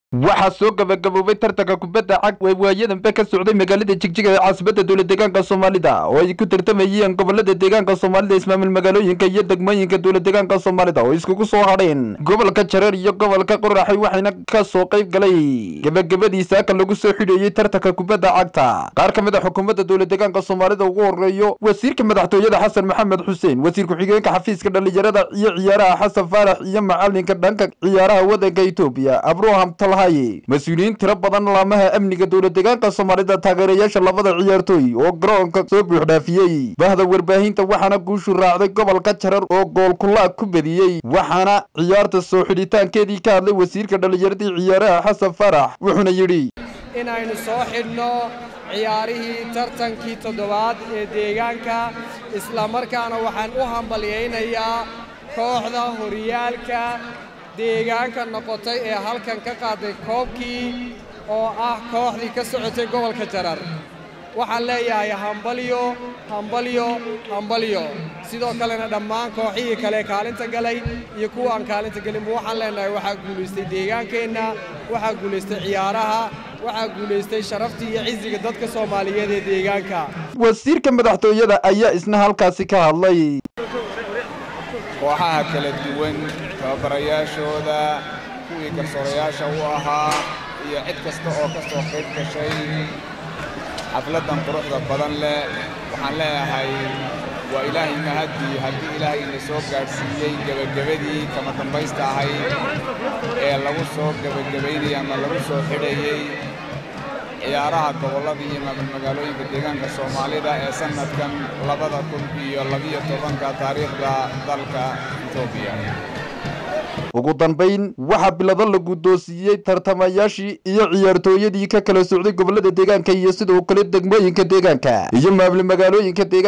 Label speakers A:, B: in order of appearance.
A: waxaa soo gabagaboobay tartanka kubadda cag ee waayadanbe ka socday magaalada jigjiga ee caasimadda dowla deegaanka soomaalida oo ay ku tartamayeen gobolada deegaanka soomaalida ismaamul magaalooyinka iyo degmooyinka dowla deegaanka soomaalida oo iskugu soo hadheen gobolka jareer iyo gobolka qoraxay waxayna ka soo qayb galay gebagabadiisa aka lagu soo xidheeyey tartanka kubadda cagta qaar ka mid a xukuumadda dowla deegaanka soomaalida ugu horeeyo wasiirka madaxtooyada xasan maxamed xuseen wasiir ku-xigeenka xafiiska dhallinyarada iyo ciyaaraha xasan faarax iyo macalinka dhanka ciyaaraha waddanka etoobiya abruham talhaye mas-uuliyiin tiro badan laamaha amniga dowla deegaanka soomaalida taageerayaasha labada ciyaartooy oo garoonka soo buuxdhaafiyey bahda warbaahinta waxaana guushu raacday gobolka jarar oo goolkulaag ku bediyey waxaana ciyaarta soo xidhitaankeedii ka hadlay wasiirka dhallinyaradii ciyaaraha xasan faarax wuxuuna yidhi
B: inaynu soo xidhno ciyaarihii tartankii toddobaad ee deegaanka islamarkaana waxaan u hambalyaynayaa kooxda horyaalka deegaanka noqotay ee halkan ka qaaday koobkii oo ah kooxdii ka socotay gobolka jarar waxaan leeyahay hambalyo hambalyo hambalyo sidoo kalena dhammaan kooxihii kale kaalinta galay iyo kuwa aan kaalinta gelinba waxaan leenahay waxaa guulaystay deegaankeenna waxaa guulaystay ciyaaraha waxaa guulaystay sharaftii iyo cisiga dadka soomaaliyeed ee deegaanka
A: wasiirka madaxtooyada ayaa isna halkaasi ka hadlay
C: kooxaha kala duwan tababarayaashooda kuwii garsoorayaasha u ahaa iyo cid kasta oo ka soo qayb gashay xafladdan quruxda badan leh waxaan leeyahay waa ilaahay mahadii haddii ilaahay ina soo gaadhsiiyey gebagabadii kama dambaysta ahayd ee lagu soo gebagabaynayay ama lagu soo xidhayey ciyaaraha gobollada iyo magaalooyinka deegaanka soomaalida ee sannadkan labada kun iyo labiyo tobanka taariikhda dalka etoobiya
A: ugu dambayn waxaa bilado la guddoonsiiyey tartamayaashii iyo ciyaartooyadii ka kala socday gobollada deegaanka iyo sidoo kale degmooyinka deegaanka iyo maamul magaalooyinka deegaanka